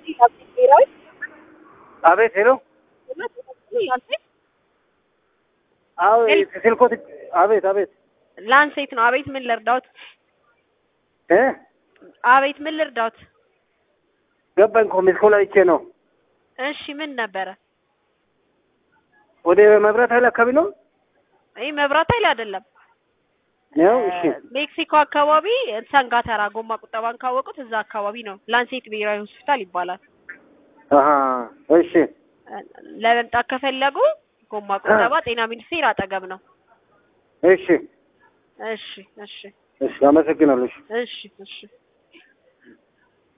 ብሔራዊ አቤት ሄሎ አቤት ስልኮት አቤት አቤት ላንሴት ነው። አቤት ምን ልርዳውት? እ አቤት ምን ልርዳውት? ገባኝ እኮ ሚስኮላ አይቼ ነው። እሺ ምን ነበረ? ወደ መብራት ኃይል አካባቢ ነው ይህ መብራት ኃይል አይደለም። ነው። እሺ ሜክሲኮ አካባቢ ሰንጋተራ ጎማ ቁጠባን ካወቁት እዛ አካባቢ ነው። ላንሴት ብሔራዊ ሆስፒታል ይባላል። አሀ እሺ ለመምጣት ከፈለጉ ጎማ ቁጠባ ጤና ሚኒስቴር አጠገብ ነው። እሺ እሺ እሺ እሺ አመሰግናለሁ። እሺ እሺ እሺ